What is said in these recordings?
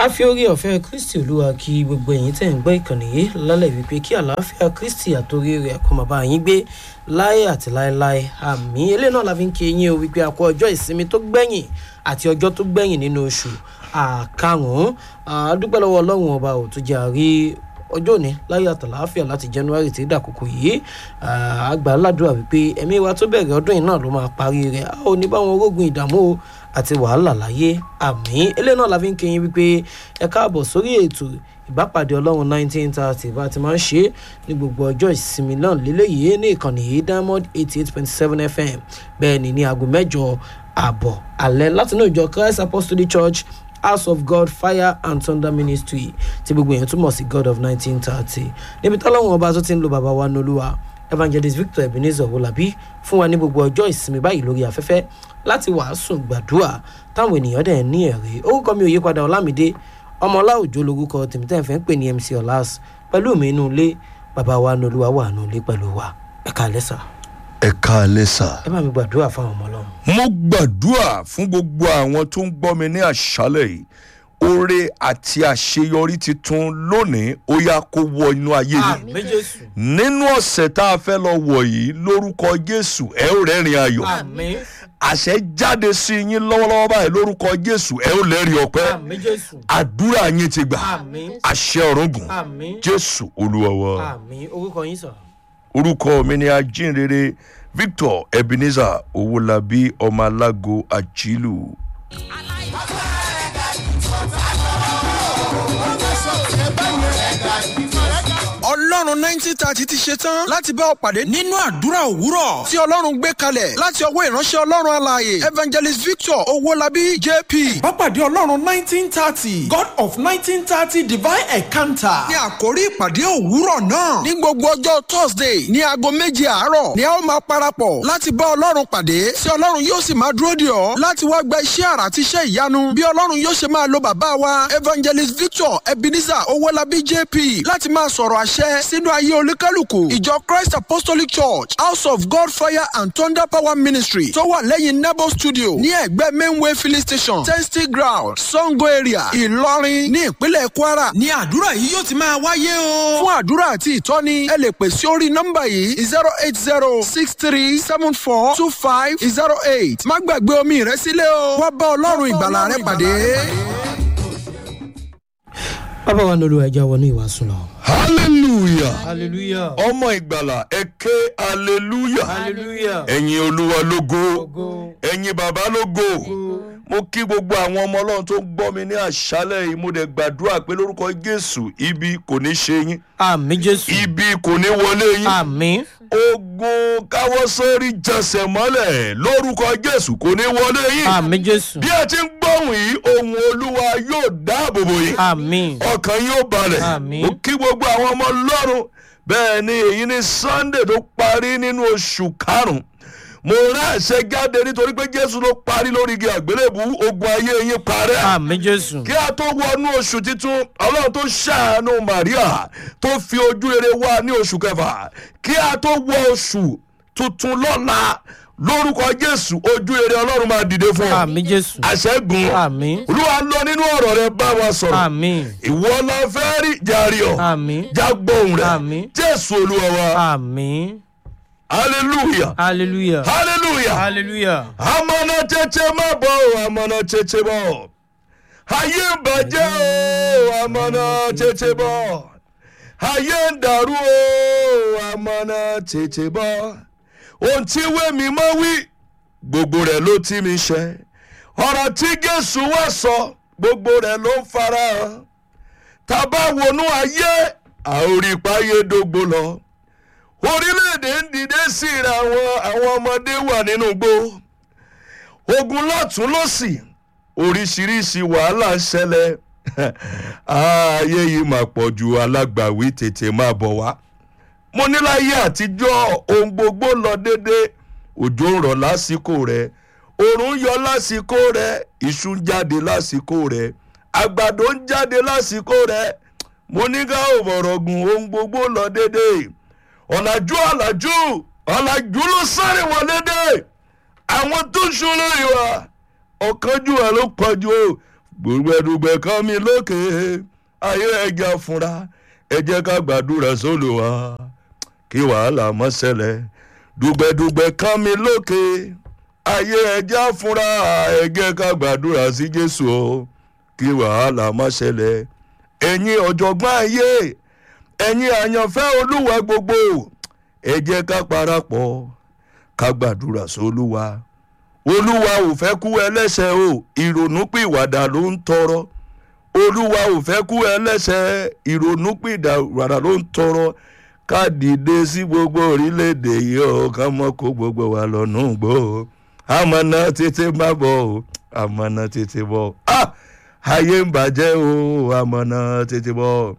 a fi orí ọ̀fẹ́ kristi olúwa kí gbogbo ẹ̀yin tẹ̀ ń gbọ́ ìkànnì yìí lálẹ́ wípé kí àlàáfíà kristi àtòrí rẹ̀ kó máa bá yín gbé láé àti láéláé àmì eléyìí náà la fi ń kí yín o wípé a kó ọjọ́ ìsinmi tó gbẹ̀yìn àti ọjọ́ tó gbẹ̀yìn nínú oṣù àkarùn-ún àdúpẹ́ lọ́wọ́ ọlọ́run ọba ò tó jẹ́ àrí ọjọ́ òní láyé àtàláfíà láti january tí dàkókò yìí àgbà ládùúrà wípé ẹ̀mí wa tó bẹ̀rẹ̀ ọdún yìí náà ló máa parí rẹ̀ a ò ní báwọn orógun ìdààmú o àti wàhálà láyé àmì eléyìí náà la fi ń kéyìn wípé ẹ káàbọ̀ sórí ètò ìbápàdé ọlọ́run nineteen thirty bá ti máa ń ṣe ní gbogbo ọjọ́ ìsinmi náà lélẹ́yìí ní ìkànnì yìí diamond eighty eight point seven fm bẹ́ẹ̀ ni ní aago mẹ́jọ ààbọ̀ alẹ́ látinú ìjọ christ apostolic church house of god fire and thunder ministry tí gbogbo èèyàn túmọ̀ sí god of nineteen thirty níbi táwọn ọba tó ti ń lo bàbá wa nolúwa evangelist victor ebenezer wolabi fún wa ní gbogbo ọjọ́ ìsinmi báyìí lórí afẹ́fẹ́ láti wàásù gbàdúrà táwọn ènìyàn dẹ̀ ní ẹ̀rí orúkọ mi ò yí padà ọlámídé ọmọọlá òjò lorúkọ tèmítẹ́ fẹ́ ń pè ní mc ọ̀làs pẹ̀lú mi inú ilé bàbá wa nolúwa wà nù ilé pẹ̀lú wa ẹ̀ka lẹ́sà ẹ káalẹ́ sà. ẹ bá mi gbàdúrà fáwọn ọmọ ọlọ́run. mo gbàdúrà fún gbogbo àwọn tó ń gbọ́ mi ní àṣálẹ̀ yìí oore àti àṣeyọrí titun lónìí ó yá kó wọ inú ayé yìí àmì jésù nínú ọ̀sẹ̀ tá a fẹ́ lọ wọ̀ yìí lórúkọ jésù ẹ ó rẹ́rìn ayọ̀ àmì àṣẹ jáde sí yín lọ́wọ́lọ́wọ́ báyìí lórúkọ jésù ẹ ó lẹ́rìn ọpẹ́ àmì jésù àdúrà yín ti gbà àmì àṣẹ ọ̀run gùn àmì jésù olúwa wa àmì orúkọ yín sọ. orúkọ mi ni ajínrere victor ebenezer owolabi ọmọ alágo àjílù. ọlọ́run nineteen thirty ti ṣe tán láti bá ọ pàdé nínú àdúrà òwúrọ̀ tí ọlọ́run gbé kalẹ̀ láti ọwọ́ ìránṣẹ́ ọlọ́run alààyè evangelist victor owólabí jp. Bápàdé Ọlọ́run nineteen thirty God of nineteen thirty divine encounter. ní àkórí ìpàdé òwúrọ̀ náà ní gbogbo ọjọ́ thursday ní aago méje àárọ̀ ni a ó máa parapọ̀ láti bá ọlọ́run pàdé tí ọlọ́run yóò sì máa dúró dè ọ́ láti wá gba iṣẹ́ àrà àti iṣẹ́ ìyanu bí ọlọ́run yóò ṣe máa lo bàbá wa evangelist victor ebenezer owólabí jp láti máa sọ̀rọ̀ àṣẹ sínú ayé olúkálùkù ìjọ christ apostolic church house of god fire and thunder power ministry tó wà lẹ́yìn nebo studio ní ẹ̀gbẹ́ mainway filling station testing ground sango area ìlọrin ní ìpínlẹ̀ kwara ní àdúrà yìí yóò ti máa wáyé o. fún àdúrà àti ìtọ́ni ẹ lè pè sí orí nọ́mbà yìí zero eight zero six three seven four two five zero eight má gbàgbé omi rẹ sílẹ̀ o wá bá ọlọ́run ìgbàlà rẹ pàdé. bàbá wa nolúwa ẹja wọnú ìwàásù lọ. hallelujah hallelujah ọmọ ìgbàlà ẹ ké hallelujah hallelujah ẹ̀yin olúwa lógo ogo ẹ̀yin bàbá lógo mo kí gbogbo àwọn ọmọ ọlọ́run tó ń gbọ́ mi ní àṣálẹ̀ yìí mo dẹ̀ gbàdúrà pé lórúkọ jésù ibi kò ní ṣe yín àmì jésù ibi kò ní wọlé yín àmì ogun káwọ́ sórí jẹsẹ̀ mọ́lẹ̀ lórúkọ jésù kò ní wọlé yín àmì jésù bí ẹ ti ń gbóhùn yìí ohun olúwa yóò dáàbò bò yín àmì ọkàn yóò balẹ̀ Àmín. mo kí gbogbo àwọn ọmọ lọ́rùn bẹ́ẹ̀ ni èyí ní sunday tó parí nínú oṣù karùn-ún mo rán àṣẹ jáde nítorí pé jésù ló parí lórí igi àgbélébù ogun ayé yín parẹ́ àmì jésù kí a tó wọnú oṣù titun ọlọ́run tó ṣàánú maria tó fi ojú rere wá ní oṣù kẹfà kí a tó wọ oṣù tuntun lọ́la lórúkọ jésù ojú rere ọlọ́run máa dìde fún ọ àmì jésù àṣẹ́gun àmì olúwa lọ nínú ọ̀rọ̀ rẹ bá wa sọ̀rọ̀ àmì ìwọ la fẹ́ rí jàre ọ̀ àmì jágbóhùn rẹ Àmín. jésù olúwa wa àmì hallelujah hallelujah hallelujah hallelujah amọ̀nà tètè má bọ̀ ọ́ amọ̀nà tètè bọ̀ ayé ń bàjẹ́ o amọ̀nà tètè bọ̀ ayé ń dàrú o amọ̀nà tètè bọ̀ ohun tí wẹ́mi mọ́ wí gbogbo rẹ̀ ló tí mi ṣe ọ̀rọ̀ tí jésù wá sọ gbogbo rẹ̀ ló ń fara hàn tábà wọnú ayé àorípayé dógbó lọ orílẹ̀-èdè ń dìde síra àwọn àwọn ọmọdé wà nínú igbó ogun lọ́tún lọ́sì oríṣiríṣi wàhálà ń ṣẹlẹ̀ ààyè yìí mà pọ̀ ju alágbàwí tètè máa bọ̀ wá mo ní láyé àtijọ́ ohun gbogbo lọ déédéé òjò ń rọ̀ lásìkò rẹ̀ òòrùn yọ lásìkò rẹ̀ iṣu ń jáde lásìkò rẹ̀ àgbàdo ń jáde lásìkò rẹ̀ mo ní ká ò bọ̀rọ̀ gùn ohun gbogbo lọ déédéé ọ̀làjú ọ̀làjú ọ̀làjú ló sáré wọlé dé àwọn tó ń sun lórí wa ọ̀kanjú ẹ̀ ló pọ̀jù o gbùgbẹ́dùgbẹ́ kan mi lókè ayé ẹja fúnra ẹ jẹ́ ká gbàdúrà sólùwà kí wàhálà mọ́ ṣẹlẹ̀ dùgbẹ́dùgbẹ́ kan mi lókè ayé ẹja fúnra ẹ jẹ́ ká gbàdúrà sí jésù o kí wàhálà mọ́ ṣẹlẹ̀ ẹ̀yin ọ̀jọ̀gbọ́n ayé ẹ̀yin àyànfẹ́ olúwa gbogbo ẹ jẹ́ ká parapọ̀ ká gbàdúrà sólúwa olúwa ò fẹ́ kú ẹlẹ́sẹ̀ o ìrònúpìwàdà ló ń tọrọ olúwa ò fẹ́ kú ẹlẹ́sẹ̀ ìrònúpìwàdà ló ń tọrọ ká dìde sí gbogbo orílẹ̀-èdè yìí o ká mọ́ kó gbogbo wa lọ́nà gbò àmọ́nà tètè má bọ̀ o àmọ́nà tètè bọ̀ ah ayé ń bàjẹ́ o àmọ́nà tètè bọ̀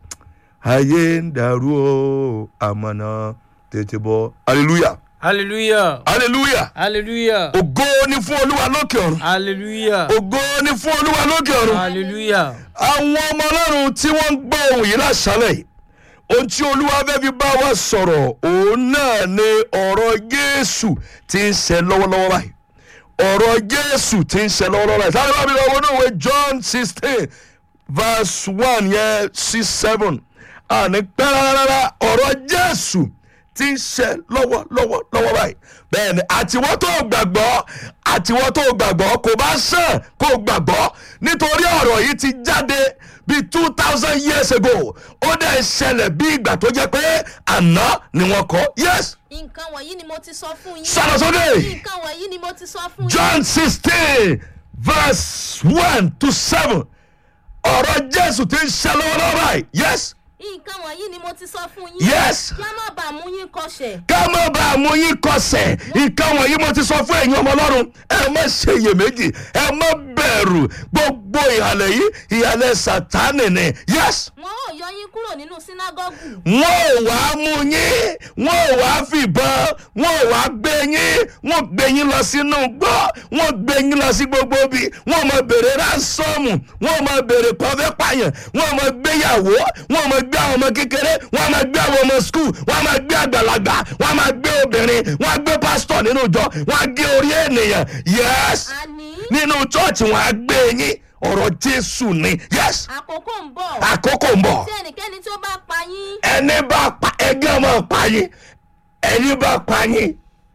ayé ń dàrú o àmọ́nà tètè bọ̀ hallelujah hallelujah hallelujah hallelujah ògo ni fún olúwa lókè ọ̀run hallelujah ògo ni fún olúwa lókè ọ̀run hallelujah àwọn ọmọ ọlọ́run tí wọ́n ń gbọ́ ohun yìí láṣálẹ̀ yìí ohun tí olúwa fẹ́ fi bá wa sọ̀rọ̀ òun náà ni ọ̀rọ̀ jésù ti ń ṣe lọ́wọ́lọ́wọ́ báyìí ọ̀rọ̀ jésù ti ń ṣe lọ́wọ́lọ́wọ́ báyìí sáré bá mi lọ́wọ́ ní ìwé john sixteen verse one yẹn six seven àní pẹ́ rárá ọ̀rọ̀ jésù ti ń ṣe lọ́wọ́lọ́wọ́ lọ́wọ́ báyìí bẹ́ẹ̀ ni àtiwọ́ tó gbàgbọ́ àtiwọ́ tó gbàgbọ́ kò bá sàn kó gbàgbọ́ nítorí ọ̀rọ̀ yìí ti jáde bíi two thousand years ago ó dẹ̀ ṣẹlẹ̀ bí ìgbà tó jẹ́ pé àná ni wọ́n kọ́ yes nǹkan wọ̀nyí ni mo ti sọ fún yín. sọ̀rọ̀ sókè nǹkan wọ̀nyí ni mo ti sọ fún yín. john sixteen verse one to seven ọ̀rọ̀ jésù ti ń ṣe lọ́wọ́lọ́wọ́ báyìí yes nǹkan wọ̀nyí ni mo ti sọ fún yín. yes kí a má bàa mú yín kọsẹ̀. ká má bá a mú yín kọsẹ̀ nǹkan wọ̀nyí mo ti sọ fún ẹ̀yin ọmọ ọlọ́run ẹ má ṣe iyèméjì ẹ má bẹ̀rù gbogbo ìhàlẹ̀ yìí ìhàlẹ̀ sátánì ni yes wọn ò yọ yín kúrò nínú sínágọ́gù. wọn ò wá mú yín wọn ò wá fìbọn wọn ò wá gbé yín wọn gbé yín lọ sínú gbọ́ wọn gbé yín lọ sí gbogbo bí wọn mọ bèrè ránsọ́ọ̀mù wọn mọ bèrè pọ́fẹ́ pààyàn wọn mọ gbéyàwó wọn mọ gbé àwọn ọmọ kékeré wọn mọ gbé àwọn ọmọ skul wọn mọ gbé àgbàlagbà wọn mọ gbé obìnrin wọn gbé pásítọ̀ nínú ìjọ wọn gé orí ènìyàn yes àní nínú chọ́ọ̀chì wọn á gbé yín ọ̀rọ̀ jésù ni yes àkókò ń bọ̀. àkókò ń bọ̀ tí ẹnikẹ́ni tí ó bá pa yín. ẹni bá pa ẹgbẹ́ ọmọ pa yín ẹni bá pa yín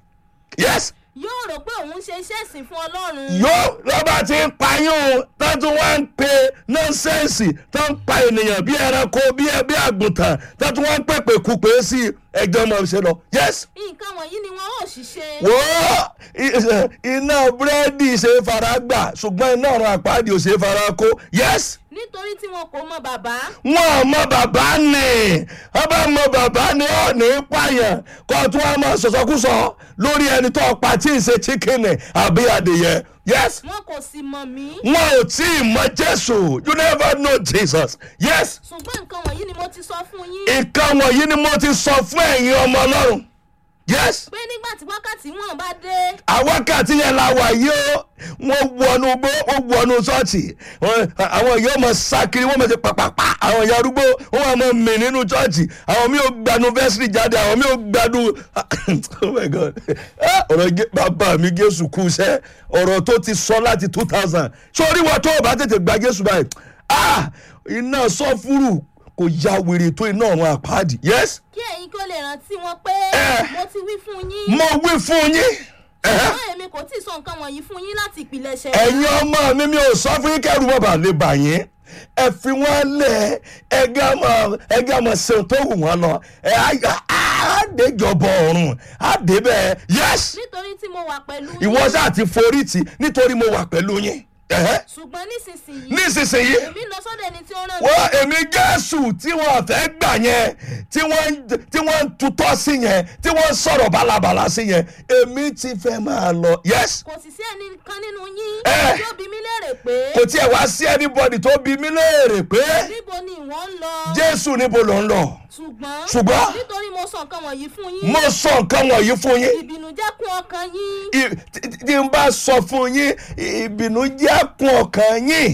yes yóò rò pé òun ṣe iṣẹ́ ìsìn fún ọlọ́run. yóò lọ́ba ti ń pa yín o tó tún wá ń pe nọ́nsẹ́ǹsì tó ń pa ènìyàn bí ẹranko bí bí àgùntàn tó tún wá ń pèpè kúpè sí ẹgbẹ́ ọmọ ṣe lọ yes nǹkan wọ̀nyí ni wọn ò ṣiṣẹ́. wo i- iná búrẹ́dì ṣe fara gbà ṣùgbọ́n iná ọ̀run àpáàdì ò ṣe fara kó yes nítorí tí wọn kò mọ bàbá. wọn ò mọ bàbá ni wọn bá mọ bàbá ni ó ní pààyàn kó tún wọn máa sọsọkúsọ lórí ẹni tó pa tí ì ṣe chicken àbí adìyẹ yes wọn kò sì mọ̀ mí. wọn ò tí ì mọ jésù you never know jesus yes ṣùgbọ́n nǹkan wọ̀nyí ni mo ti sọ fún yín. nǹkan wọ̀nyí ni mo ti sọ fún ẹ̀yin ọmọ ọlọ́run yes pé nígbà tí wákàtí wọn bá dé. àwákàtí yẹn la wà yìí ó wọ́n wọnú gbó wọ́n wọnú ṣọ́ọ̀ṣì wọ́n- àwọn èèyàn mọ̀ sákiri wọ́n mọ̀ sí pàpàpà àwọn èèyàn arúgbó wọ́n wà mọ̀ mì nínú ṣọ́ọ̀ṣì àwọn mi ò gbanu vẹ́sìrì jáde àwọn mi ò gbanu oh my god Ah, ọ̀rọ̀ Jé- bàbá mi jésù kú iṣẹ́ ọ̀rọ̀ tó ti sọ láti two thousand sórí wọn tó o bá tètè gba jésù báyìí ah iná sọ́fúrù kò ya wèrè tó iná ọ̀run àpáàdì yes kí ẹ̀yin kí ó lè rántí wọn pé Eh. mo ti wí fún yín. mo wí fún yín. Eh? ṣùgbọ́n èmi kò tí ì sọ nǹkan wọ̀nyí fún yín láti ìpìlẹ̀ṣẹ̀. ẹ̀yin ọmọ mi mi ò sọ fún yín kẹ́rù bàbá lè bà yín ẹ fi wọn lẹ ẹgẹ ọmọ ẹgẹ ọmọ ṣeun tó wù wọn lọ ẹ àdéjọbọ ọrùn àdébẹ yẹs nítorí tí mo wà pẹ̀lú yín. ìwọ sáà ti forí tì nítorí mo wà pẹ̀lú yín ẹ̀hẹ́. ṣùgbọ́n nísinsìnyí. nísinsìnyí èmi lọ sọ́dọ̀ ẹni tí ó rán mi. wọ́n èmi jésù tí wọ́n fẹ́ gbà yẹn tí wọ́n ń- tí wọ́n ń tutọ́ sí yẹn tí wọ́n ń sọ̀rọ̀ bálabàla sí yẹn èmi ti fẹ́ máa lọ yẹs. kò sì sí ẹnì kan nínú yín. Eh. tí ó bi mí léèrè pé. kò tiẹ̀ wá sí anybody tó bi mí léèrè pé níbo ni ìwọ ń lọ. jésù níbo ló ń lọ ṣùgbọ́n. Ṣùgbọ́n? nítorí mo sọ nǹkan wọ̀nyí fún yín. mo sọ nǹkan wọ̀nyí fún yín ìbìnújẹ́ kún ọkàn yín. I- tí tí n bá sọ fún yín ìbínú jẹ́ kún ọkàn yín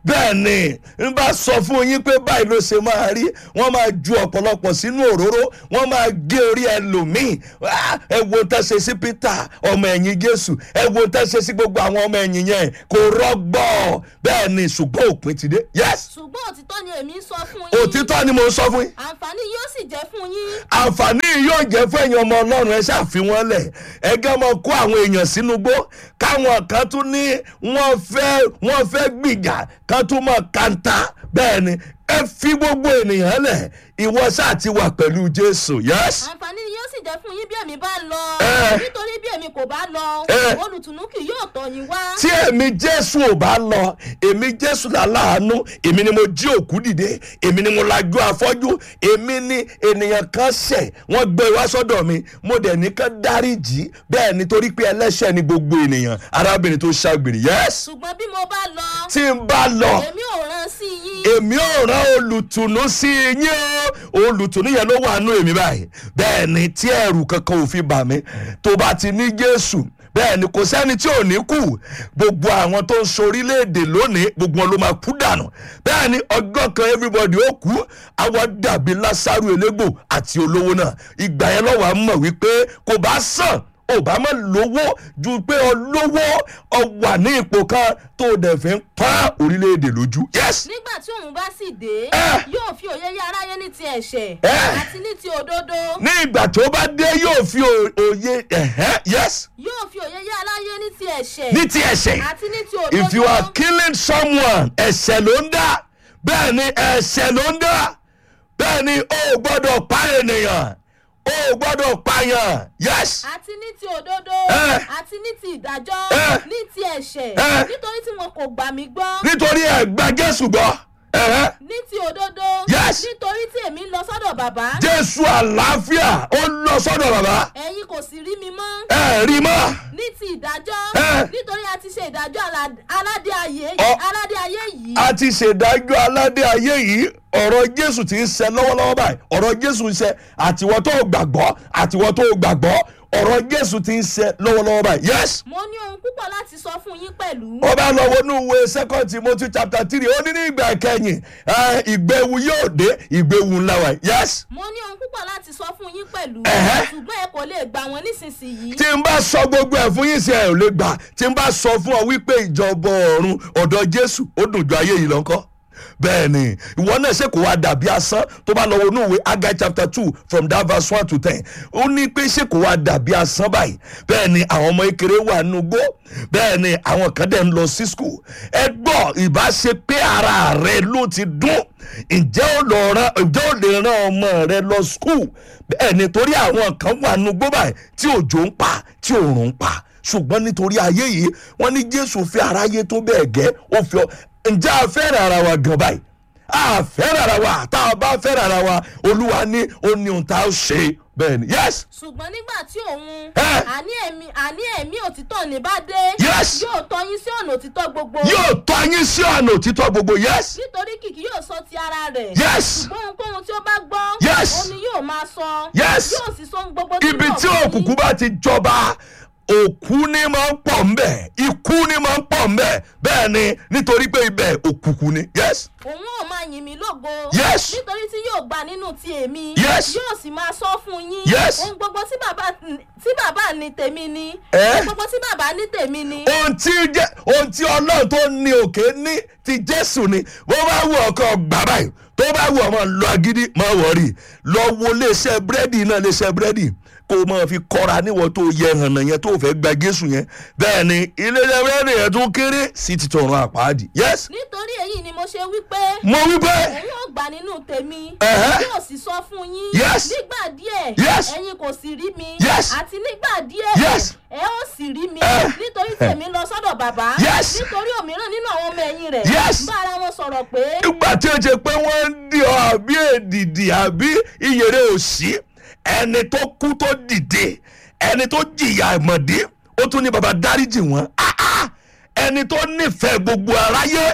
bẹ́ẹ̀ ni n bá sọ fún yín pé báyìí ló ṣe máa rí wọ́n máa ju ọ̀pọ̀lọpọ̀ sínú òróró wọ́n máa gé orí ẹlòmíì Ah, ẹ wo tá ṣe sí peter ọmọ ẹ̀yìn jésù ẹ wo tá ṣe sí gbogbo àwọn ọmọ ẹ̀yìn yẹn kò rọgbọ bẹ́ẹ̀ ni ṣùgbọ́n òpin ti dé yes ṣùgbọ́n òtítọ́ ni èmi ń sọ fún yín òtítọ́ ni mo sọ fún yín àǹfààní yóò sì jẹ́ fún yín àǹfààní yìí yóò jẹ́ fún ẹ̀yin ọmọ ọlọ́run ẹ ṣàfihàn lẹ̀ ẹgẹ́ mọ kó àwọn èèyàn sínú gbó káwọn kan tún ní wọ́n fẹ́ wọ́n fẹ́ gbìjà kan tún mọ̀ kanta bẹ́ẹ̀ ni ẹ fi gbogbo ènìyàn lẹ̀ ìwọ ṣáà ti wà pẹ̀lú jésù yes àǹfààní yóò sì jẹ́ fún yín bí èmi bá lọ Eh. nítorí bí èmi kò bá lọ Eh. olùtùnú kì yóò tọ̀ yín wá tí èmi jésù ò bá lọ èmi jésù làláàánú èmi ni mo jí òkú dìde èmi ni mo lajú afọ́jú èmi ni ènìyàn kan ṣẹ̀ wọ́n gbé wá sọ́dọ̀ mi mo dẹ̀ ní ká dáríjì bẹ́ẹ̀ nítorí pé ẹlẹ́ṣẹ̀ ni gbogbo ènìyàn arábìnrin tó ṣàgbèrè yes ṣùgbọ́n bí mo bá lọ tí n bá lọ èmi ò rán sí yín èmi ò rán olùtùnú sí yín o olùtùnú yẹn ló wà nù èmi báyìí bẹ́ẹ̀ ni tí ẹ̀rù kankan ò fi bà mí tó bá ti ní jésù bẹ́ẹ̀ ni kò sẹ́ni tí ò ní kú gbogbo àwọn tó ń sorílẹ̀-èdè lónìí gbogbo wọn ló máa kú dànù bẹ́ẹ̀ ni ọgọ́ kan everybody ó kú àwọn dàbí lásàrò elégbò àti olówó náà ìgbà yẹn lọ́wọ́ à ń mọ̀ wípé kò bá sàn ò bá mọ̀ lówó ju pé olówó ọ wà ní ipò kan tó o dẹ̀ fi ń pa orílẹ̀-èdè lójú yes nígbà tí òun bá sì dé Eh. yóò fi òye yé aráyé ní ti ẹ̀ṣẹ̀ Eh. àti ní ti òdodo ní ìgbà tó bá dé yóò fi o- òye ẹ̀hẹ́ yes yóò fi òye yé aráyé ní ti ẹ̀ṣẹ̀ ní ti ẹ̀ṣẹ̀ àti ní ti òdodo if you are killing someone ẹ̀ṣẹ̀ ló ń dá bẹ́ẹ̀ ni ẹ̀ṣẹ̀ ló ń dá bẹ́ẹ̀ ni o ò gbọ́dọ̀ pa ènìyàn o ò gbọ́dọ̀ pààyàn yes àti ní ti òdodo Eh. àti ní ti ìdájọ́ Eh. ní ti ẹ̀ṣẹ̀ Eh. nítorí tí wọn kò gbà mí gbọ́ nítorí ẹ̀ gba jésù gbọ́ ẹ̀hẹ́ ní ti òdodo Yes. nítorí tí èmi ń lọ sọ́dọ̀ bàbá jésù àlàáfíà ó lọ sọ́dọ̀ bàbá ẹ̀yin kò sì rí mi mọ́ ẹ̀ rí mọ́ ní ti ìdájọ́ Eh. nítorí a ti ṣe ìdájọ́ alá- aládé ayé Ọ- aládé ayé yìí a ti ṣèdájọ́ aládé ayé yìí ọ̀rọ̀ jésù ti ń ṣe lọ́wọ́lọ́wọ́ báyìí ọ̀rọ̀ jésù ń ṣe àtiwọ́ tó gbàgbọ́ àtiwọ́ tó gbàgbọ́ ọ̀rọ̀ jésù ti ń ṣe lọ́wọ́lọ́wọ́ báyìí yes. mo ní ohun púpọ̀ láti sọ fún yín pẹ̀lú ó bá lọ wọnú ìwé second timothy chapter three ó ní ní ìgbà kẹyìn ẹ, ìgbéwu yóò dé ìgbéwu ńlá wa yes. mo ní ohun púpọ̀ láti sọ fún yín pẹ̀lú Ẹ̀hẹ́. ṣùgbọ́n ẹ kò lè gbà wọ́n nísinsìnyí tí n bá sọ gbogbo ẹ̀ fún yín sí ẹ̀ ò lè gbà tí n bá sọ fún ọ wípé ìjọba ọ̀run ọ̀dọ̀ jésù ó dùn ju ayé yìí lọ́kọ́ bẹ́ẹ̀ ni ìwọ náà ṣe kò wá dàbí asán tó bá lọ wọnú ìwé agai chapter two from that verse one to ten ó ní pé ṣe kò wá dàbí asán báyìí bẹ́ẹ̀ ni àwọn ọmọ ekele wà nínú gbó bẹ́ẹ̀ ni àwọn kan dẹ̀ ń lọ sí school ẹ gbọ́ ìbá ṣe pé ara rẹ ló ti dún ǹjẹ́ ó lọ rán ǹjẹ́ ó lè rán ọmọ rẹ lọ school bẹ́ẹ̀ ni torí àwọn kan wà nínú gbó báyìí tí òjò ń pa tí òòrùn ń pa ṣùgbọ́n nítorí ayé yìí wọ́n ní jésù fi aráyé tó bẹ́ẹ̀ gẹ́ ó fi ọ ǹjẹ́ a fẹ́ràn ara wa gan báyìí a fẹ́ràn ara wa tá a bá fẹ́ràn ara wa olúwa ní ó ní ohun tá a ṣe bẹ́ẹ̀ ni yes ṣùgbọ́n nígbà tí òun Eh. àní ẹ̀mí àní ẹ̀mí òtítọ́ ní bá dé Yes. yóò tọ́ yín sí ọ̀nà òtítọ́ gbogbo yóò tọ́ yín sí ọ̀nà òtítọ́ gbogbo yes nítorí kìkì yóò sọ ti ara rẹ̀ yes ṣùgbọ́n ohunkóhun tí ó bá gbọ́ Yes. òun ni yóò máa sọ Yes. yóò sì sọ ohun gbogbo ibi mọ̀ tí fún yín. òkùnkùn bá ti jọba òkú ni máa ń pọ̀ ńbẹ̀ ikú ni máa ń pọ̀ ńbẹ̀ bẹ́ẹ̀ ni nítorí pé ibẹ̀ òkùnkùn ni yes òun ò máa yìn mí lógo Yes. nítorí tí yóò gbà nínú ti èmi Yes. yóò sì máa sọ fún yín Yes. ohun gbogbo tí bàbá tí bàbá ní tèmi ni Eh. ohun gbogbo tí bàbá ní tèmi ni ohun tí jẹ́ ohun tí ọlọ́run tó ní òkè ní ti jésù ni bó bá wù ọkọ gbà báyìí tó bá wù ọmọ lọ agídí má wọrí lọ wo léṣẹ búrẹ́dì náà léṣẹ búrẹ́dì kó o máa fi kọ́ra níwọ̀n tó yẹ hànà yẹn tó fẹ́ gba jésù yẹn bẹ́ẹ̀ ni iléeṣẹ́ búrẹ́dì yẹn tún kéré sí ti tọrọ àpáàdì yes nítorí èyí ni mo ṣe wí pé mo wí pé òun ò gbà nínú tèmi Ẹ̀hẹ́. yóò sì sọ fún yín Yes. nígbà díẹ̀ Yes. ẹ̀yin kò sì rí mi Yes. àti nígbà díẹ̀ Yes. ẹ ó sì rí mi Eh. nítorí tèmi lọ sọ́dọ̀ bàbá Yes. nítorí òmíràn nínú àwọn ọmọ ẹ̀yìn rẹ̀ Yes. bá ara wọn sọ̀rọ̀ pé nígbà tí ó ṣe pé wọ́n ń di ọ àbí èdìdì àbí ìyèrè òsì ẹni tó kú tó dìde ẹni tó jìyà ìmọ̀dé ó tún ní baba dáríjì wọn Ah, ah! ẹni tó nífẹ̀ẹ́ gbogbo aráyé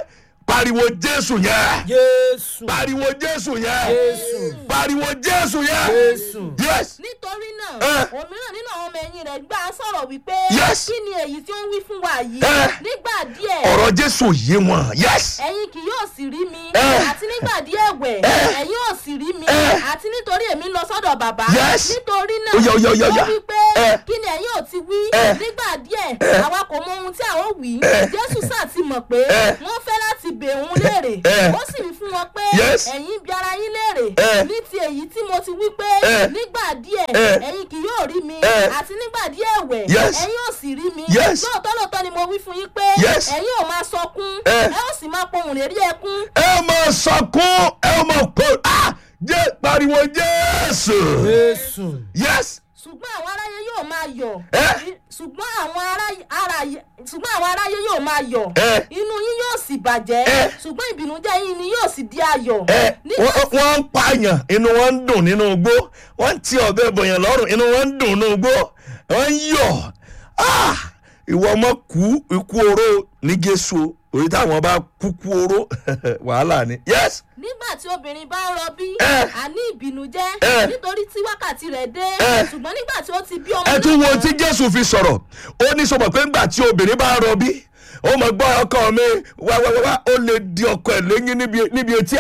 pariwo jésù yẹn jésù pariwo jésù yẹn jésù pariwo jésù yẹn jésù yes nítorí náà Eh. òmíràn nínú àwọn ọmọ ẹ̀yìn rẹ̀ gbà á sọ̀rọ̀ wípé Yes. kí ni èyí tí ó ń wí fún wa yìí Eh. nígbà díẹ̀ ọ̀rọ̀ jésù yé wọn yes ẹ̀yin kì yóò sì rí mi Eh. àti nígbà díẹ̀ ẹ̀wẹ̀ ẹ̀yin ò sì rí mi Eh. àti nítorí èmi ń lọ sọ́dọ̀ bàbá Yes. nítorí náà Ó yá, ó yá, ó yá, ó yá. ó wí pé Eh. kí ni ẹ̀yin ò ti wí Eh. nígbà díẹ̀ àwa kò mọ ohun tí a ó wí Eh. jésù sáà ti mọ̀ pé Eh. wọ́n fẹ́ láti bẹ̀ òun léèrè Eh. ó sì wí fún wọn pé Yes. ẹ̀yin bí ara yín léèrè Eh. ní ti èyí tí mo ti wí pé Eh. nígbà díẹ̀ Eh. ẹ̀yin kì yóò rí mi Eh. àti nígbà díẹ̀ ẹ̀wẹ̀ Yes. ẹ̀yin ò sì rí mi Yes. lóòótọ́ lóòótọ́ ni mo wí fún yín pé Yes. ẹ̀yin ò máa sọkún Eh. ẹ ó sì máa pohùn lérí ẹkún ẹ mọ sọkún ẹ mọ pé ah jẹ pariwo jésù jésù yes ṣùgbọ́n àwọn aráyé yóò máa yọ̀ Eh. ṣùgbọ́n àwọn aráyé aráyé- ṣùgbọ́n àwọn aráyé yóò máa yọ̀ Eh. inú yín yóò sì bàjẹ́ Eh. ṣùgbọ́n ìbìnújẹ́ yín ni yóò sì di ayọ̀ ẹ nígbà wọ́n wọ́n ń pààyàn inú wọn ń dùn nínú igbó wọ́n ń ti ọ̀bẹ bọ̀yàn lọ́rùn inú wọn ń dùn nínú igbó wọ́n ń yọ̀ ah ìwọ ọmọ kú ikú oró ní jésù orí táwọn bá kú kú oró wàhálà ni yes nígbà tí obìnrin bá ń rọbí Eh. àní ìbìnújẹ́ Eh. nítorí tí wákàtí rẹ̀ dé Eh. ṣùgbọ́n nígbà tí ó ti bí ọmọ ẹ tún wo náà tí jésù fi sọ̀rọ̀ ó ní sọ̀rọ̀ pé ńgbà tí obìnrin bá ń rọbí ó mọ̀ gbọ́ ọkọ mi wá wá wá wá ó lè di ọkọ ẹ̀ lẹ́yìn níbi níbi etí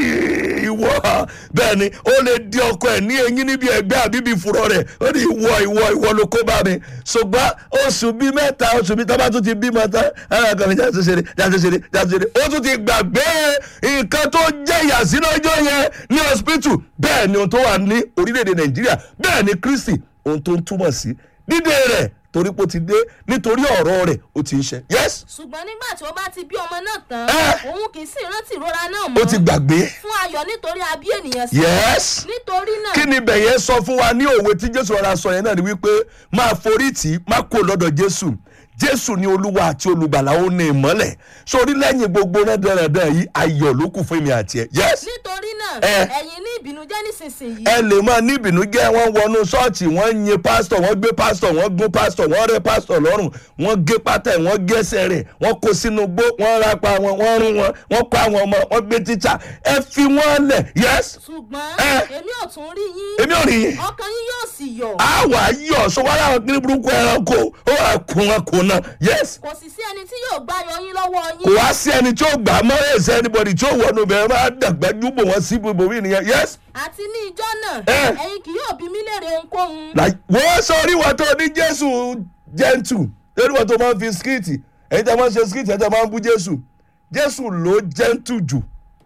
áì, ìwọ bẹ́ẹ̀ ni ó lè di ọkọ ẹ̀ ní eyín níbi ẹgbẹ́ àbíbi ìfurọ̀ rẹ̀ ó ní ìwọ ìwọ ìwọ ló kó bá mi ṣùgbọ́n oṣù bíi mẹ́ta oṣù bíi tọ́ba tún ti bímọ tán ara kan ní jáde ṣeré jáde ṣeré jáde ṣeré ó tún ti gbàgbé nǹkan tó jẹ́ ìyàsí lọ́jọ́ yẹn ní hospital bẹ́ẹ̀ ni ohun tó wà ní orílẹ̀-èdè nàìjíríà bẹ́ẹ̀ ni kristi ohun tó ń túmọ̀ sí dídé rẹ̀ torí pé ó ti dé nítorí ọ̀rọ̀ rẹ̀ ó ti ń ṣe yes ṣùgbọ́n nígbà tí ó bá ti bí ọmọ náà tán Eh. òun kì í sì rántí ìrora náà ó mọ́ ti gbàgbé fún ayọ̀ nítorí abí ènìyàn sí yes nítorí náà kí ni bẹ̀yẹn sọ fún wa ní òwe tí jésù rọra sọ yẹn náà ni wípé máa forí tì í má kó lọ́dọ̀ jésù jésù ni olúwa àti olùgbàlà ó ní ìmọ́lẹ̀ sórí lẹ́yìn gbogbo rẹ́dẹ̀rẹ́dẹ̀ yìí ayọ̀ ló kù fún mi àti ẹ̀ yes nítorí náà Eh. ẹ̀yin ní ìbìnújẹ́ nísinsìnyí ẹ lè máa ní ìbìnújẹ́ wọ́n wọnú ṣọ́ọ̀ṣì wọ́n ń yin pásítọ̀ wọ́n gbé pásítọ̀ wọ́n gún pásítọ̀ wọ́n rẹ́ pásítọ̀ lọ́rùn wọ́n gé pátá ẹ̀ wọ́n gẹ́sẹ̀ rẹ̀ wọ́n kó sínú gbó wọ́n rápa wọn wọ́n rún wọn wọ́n kó àwọn ọmọ wọ́n gbé tíṣà ẹ fi wọ́n lẹ̀ yes ṣùgbọ́n Eh. èmi ò tún rí yín èmi ò rí yín ọkàn yín yóò sì yọ̀ a wà á yọ̀ sọ wọ́n láwọn kiri burúkú ẹranko ó wà kún wọn kún náà yes kò sì sí ẹni tí yóò gbá yọ yín lọ́wọ́ kò yín wá sí ẹni tí ó gbà á mọ́ ẹ̀sẹ̀ anybody tí ó wọnú bẹ̀rẹ̀ máa dàgbà júbò wọn sí ibòmí nìyẹn yes àti ní ijọ́ náà Eh. ẹ̀yin kì yóò bí mí léèrè ohunkóhun like wọ́n sọ orí wọn tó ní jésù gentle lórí wọn tó máa ń fi skiti ẹ̀yin tí a máa ń ṣe skiti ẹ̀yin tí a máa ń bú jésù jésù ló gentle jù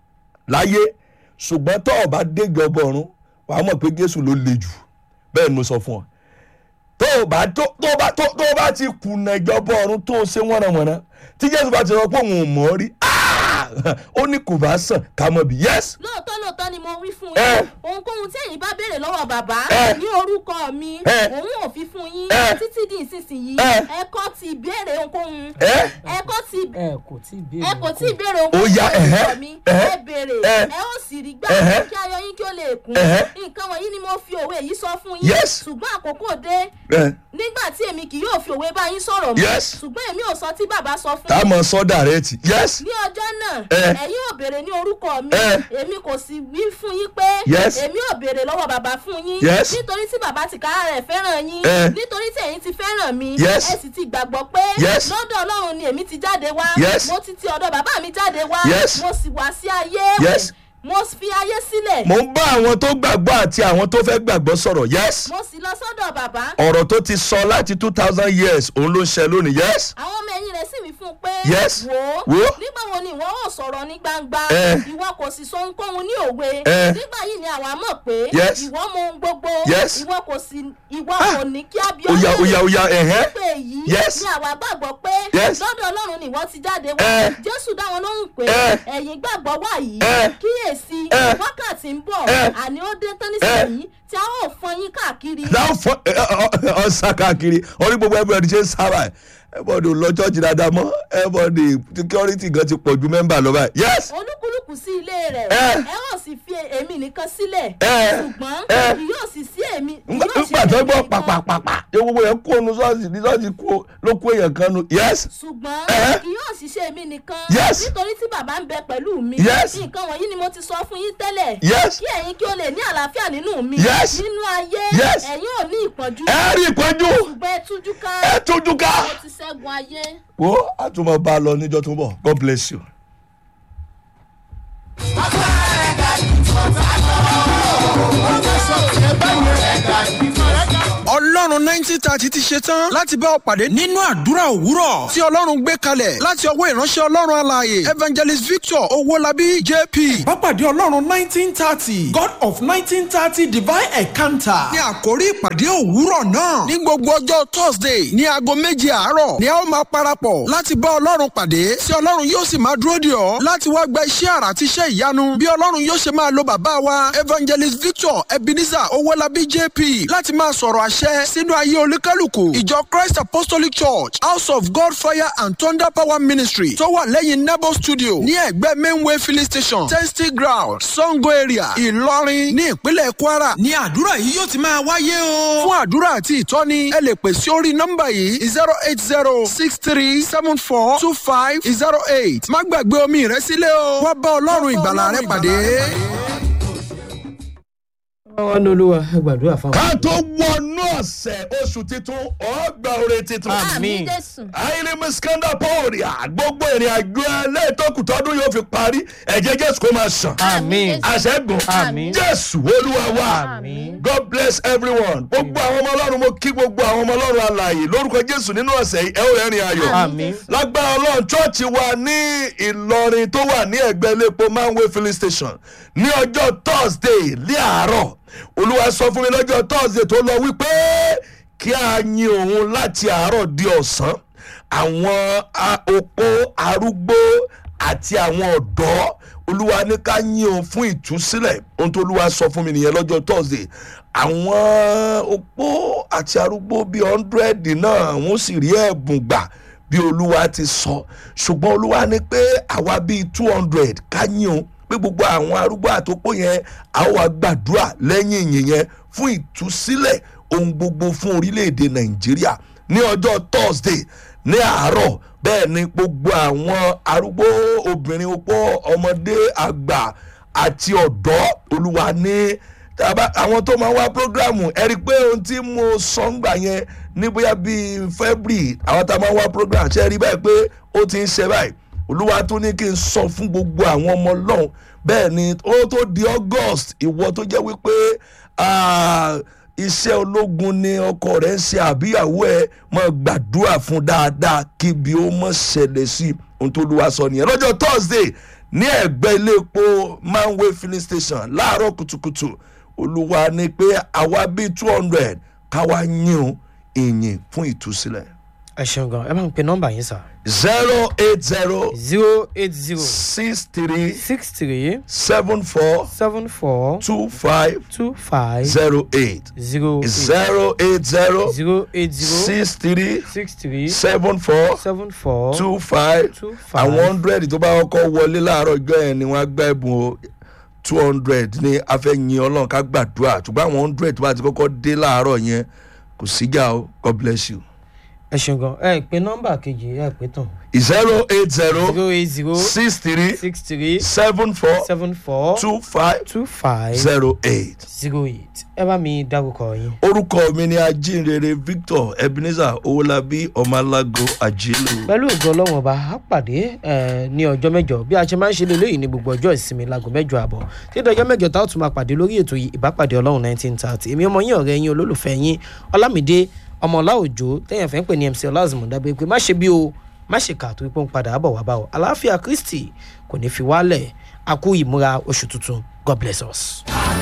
láyé ṣùgbọ́n tó o bá dégbé ọgbọ̀n ọ̀run wàá mọ̀ pé jésù ló le jù bẹ́ẹ̀ ni mo sọ fún ọ tó o bá tó tó o bá tó tó o bá ti kùnà ìjọba ọ̀run tó o ṣe wọ́nàwọ́nà tí jésù bá ti sọ pé òun ò mọ̀ ọ́ rí ah! ó ní kò bá sàn ká mọ̀ bí yes lóòótọ́ lóòótọ́ ni mo wí fún Eh. yín ohunkóhun tí ẹ̀yin bá béèrè lọ́wọ́ bàbá Eh. ní orúkọ mi Eh. òun ò fi fún yín Eh. títí di ìsinsìnyí Eh. ẹ kọ́ ti béèrè ohunkóhun Eh. ẹ kọ́ ti ẹ kò tí ì béèrè ẹ kò tí ì béèrè Ó ohunkóhun yá, ní orúkọ ẹ̀hẹ́, mi ẹ̀hẹ́, ẹ béèrè eh. ẹ ó sì rí gbà ẹ̀hẹ́. kí ayọ̀ yín kí ó lè kún ẹ̀hẹ́. nǹkan wọ̀nyí ni mo fi òwe yìí sọ fún yín Yes. ṣùgbọ́n àkókò dé ẹ nígbà tí èmi kì yóò fi òwe bá yín sọ̀rọ̀ mọ́ Yes. ṣùgbọ́n èmi ò sọ tí bàbá sọ fún tá a yín mọ̀ sọ́dà rẹ ti yes ní ọjọ́ náà Eh. ẹ̀yin ò béèrè ní orúkọ mi Eh. èmi kò sì wí fún yín pé Yes. èmi ò béèrè lọ́wọ́ bàbá fún yín Yes. nítorí tí bàbá ti kára rẹ̀ fẹ́ràn yín Eh. nítorí tí ẹ̀yin ti fẹ́ràn mi Yes. ẹ sì ti gbàgbọ́ pé Yes. lọ́dọ̀ ọlọ́run ni èmi ti jáde wá Yes. mo ti ti ọ̀dọ̀ bàbá mi jáde wá Yes. mo sì wá sí ayé Yes. mo fi ayé sílẹ̀ mo ń bá àwọn tó gbàgbọ́ àti àwọn tó fẹ́ gbàgbọ́ sọ̀rọ̀ yes mo sì lọ sọ́dọ̀ bàbá ọ̀rọ̀ tó ti sọ láti two thousand years òun ló ń ṣe lónìí yes àwọn ọmọ ẹ̀yìn rẹ̀ sì wí fún un pé Yes. wò ó Wò ó. nígbà wo ni ìwọ ò sọ̀rọ̀ ní gbangba Eh. ìwọ kò sì sọ ohunkóhun ní òwe Eh. nígbà yìí ni àwa mọ̀ pé Yes. ìwọ mọ ohun gbogbo Yes. ìwọ kò sì ìwọ Ah. kò ní kí á bí oya oya oya ẹ̀hẹ́ pé èyí Yes. ni àwa gbàgbọ́ pé Yes. lọ́dọ̀ ọlọ́run ni ìwọ ti jáde wá Eh. jésù dá wọn lóhùn pé Eh. ẹ̀yin gbàgbọ́ wà yìí Eh. kíyèsí Eh. wákàtí ń bọ̀ Eh. àní ó dé tán nísìnyí tí a ó fọn yín káàkiri náà fọ ọ̀sà káàkiri orí gbogbo everybody ṣe ń sábà everybody ò lọ church dáadáa mọ́ everybody security gan ti pọ̀ ju mẹ́mbà lọ báyìí yes olúkúlùkù kú sí ilé rẹ̀ Ẹ. ẹ ó sì fi èmi nìkan sílẹ̀ Ẹ. ṣùgbọ́n Ẹ. kì yóò sì sí èmi kì yóò sí nígbà tó èmi gbọ́ nìkan. pàpàpàpà ṣé gbogbo yẹn kó nu ṣọ́ọ̀ṣì ní ṣọ́ọ̀ṣì kó ló kó èèyàn kan nu yes ṣùgbọ́n Ẹ. kì yóò sì ṣe èmi nìkan Yes. nítorí tí bàbá ń bẹ pẹ̀lú mi Yes. nǹkan wọ̀nyí ni mo ti sọ fún yín tẹ́lẹ̀ Yes. kí ẹ̀yin kí o lè ní àlàáfíà nínú mi Yes. nínú ayé Yes. ẹ̀yin ò ní ìpọ́njú ẹ rí ìpọ́njú ṣùgbọ́n ẹ tújú ká ẹ tójú ká mo ti ṣẹ́gun ayé. wo àtúmọ̀ bá a lọ níjọ́ tó ń bọ̀ god bless you. ọlọ́run nineteen thirty ti ṣe tán láti bá ọ pàdé nínú àdúrà òwúrọ̀ tí ọlọ́run gbé kalẹ̀ láti ọwọ́ ìránṣẹ́ ọlọ́run alààyè evangelist victor owólabí jp. Bápàdé Ọlọ́run nineteen thirty God of nineteen thirty divine encounter. ní àkórí ìpàdé òwúrọ̀ náà ní gbogbo ọjọ́ thursday ní aago méje àárọ̀ ni a ó máa parapọ̀ láti bá ọlọ́run pàdé tí ọlọ́run yóò sì máa dúró dè ọ́ láti wá gba iṣẹ́ àrà àti iṣẹ́ ìyanu bí ọlọ́run yóò ṣe máa lo bàbá wa evangelist victor ebenezer owólabí jp láti máa sọ̀rọ̀ àṣẹ sínú ayé olúkálùkù ìjọ christ apostolic church house of god fire and thunder power ministry tó wà lẹ́yìn nebo studio ní ẹ̀gbẹ́ mainway filling station testing ground sango area ìlọrin ní ìpínlẹ̀ kwara ní àdúrà yìí yóò ti máa wáyé o. fún àdúrà àti ìtọ́ni ẹ lè pè sí orí nọ́mbà yìí zero eight zero six three seven four two five zero eight má gbàgbé omi rẹ sílẹ̀ o wá bá ọlọ́run ìgbàlà rẹ pàdé. wọn ní olúwa ẹ gbàdúrà fáwọn. ká tó wọnú ọ̀sẹ̀ oṣù titun ọgbà oore titun. àmì jésù. àìní miskanda pọ́ọ̀rìà gbogbo ìrìn àjò ẹlẹ́ẹ̀tọ́kù tọdún yóò fi parí ẹ̀jẹ̀ jésù kó máa sàn. àmín àṣẹ́gun Àmín. jésù olúwa wa Àmín. god bless everyone gbogbo àwọn ọmọ ọlọ́run mo kí gbogbo àwọn ọmọ ọlọ́run alààyè lórúkọ jésù nínú ọ̀sẹ̀ yìí ẹ ó rẹ́rìn ayọ̀ àmín lágbára ọlọ́run chọ́ọ̀chì wa ní ìlọrin tó wà ní ẹ̀gbẹ́ iléepo manway filling station ní ọjọ́ thursday ní àárọ̀ olúwa sọ fún mi lọ́jọ́ thursday tó lọ wípé kí a yin òun láti àárọ̀ di ọ̀sán àwọn a- opó arúgbó àti àwọn ọ̀dọ́ olúwa ní ká yin òun fún ìtúsílẹ̀ ohun tó olúwa sọ fún mi nìyẹn lọ́jọ́ thursday àwọn opó àti arúgbó bíi hundred náà wọ́n sì rí ẹ̀bùn gbà bí olúwa ti sọ ṣùgbọ́n olúwa ní pé àwa bíi two hundred ká yin òun pé gbogbo àwọn arúgbó àtòpó yẹn a ó wá gbàdúrà lẹ́yìn ìyìn yẹn fún ìtúsílẹ̀ ohun gbogbo fún orílẹ̀-èdè nàìjíríà ní ọjọ́ thursday ní àárọ̀ bẹ́ẹ̀ ni gbogbo àwọn arúgbó obìnrin opó ọmọdé àgbà àti ọ̀dọ́ olúwa ní tàbá àwọn tó máa wá programu ẹ rí i pé ohun tí mo sọ ń gbà yẹn ní bóyá bíi february àwọn tá a máa wá program ṣe rí báyìí pé ó ti ń ṣe báyìí olúwa tó ní kí n sọ fún gbogbo àwọn ọmọ ọlọ́run bẹ́ẹ̀ ni ó tó di august ìwọ tó jẹ́ wípé ah, iṣẹ́ ológun ni ọkọ rẹ̀ ń ṣe àbíyàwó ẹ̀ mọ̀ gbàdúrà fún dáadáa kí ibi ó mọ̀ ṣẹlẹ̀ sí ohun tó olúwa sọ nìyẹn lọ́jọ́ thursday ní ẹ̀gbẹ́ ilé epo manway filling station láàárọ̀ kùtùkùtù olúwa ní pé àwa bíi two hundred káwa yín ìyìn fún ìtúsílẹ̀ ẹ ṣeun gan ẹ máa ń pe nọmba yín sá. zero eight zero zero eight zero six three six three seven four seven four two five two five zero eight zero eight zero eight zero zero eight zero six three six three seven four seven four two five two five àwọn hundred tó bá kọ́kọ́ wọlé láàárọ̀ ọjọ́ yẹn ni wọ́á gbá ẹ̀bùn o two hundred ní afẹ́yìn ọlọ́run ká gbàdúrà ṣùgbọ́n àwọn hundred tó bá ti kọ́kọ́ dé láàárọ̀ yẹn kò síjà o god bless you. ẹ ṣeun gan ẹ pe nọmba kejì ẹ pé tán zero eight zero zero eight zero six three six three seven four seven four two five two five zero eight. zero eight ẹ bá mi dárúkọ yín. orúkọ mi ni ajínrere victor ebenezer owólabí ọmọlágo àjílù. pẹ̀lú ògo ọlọ́wọ́n ọba á pàdé ẹ̀, ní ọjọ́ mẹ́jọ bí a ṣe máa ń ṣe lélẹ́yìí ní gbogbo ọjọ́ ìsinmi láago mẹ́jọ àbọ̀ títí ọjọ́ mẹ́jọ tá a tún máa pàdé lórí ètò yìí ìbápàdé ọlọ́run nineteen thirty èmi ọmọ yín ọ̀rẹ́ yín olólùfẹ́ yín ọlámídé ọmọọlá òjò tẹ̀yàn fẹ́ ń pè ní mc ọlázùmọ̀ dábẹ́ pé má ṣe bí o má ṣe kà tó pé ń padà bọ̀ wá bá o àlàáfíà kristi kò ní fi wálẹ̀ a kú ìmúra oṣù tuntun god bless us.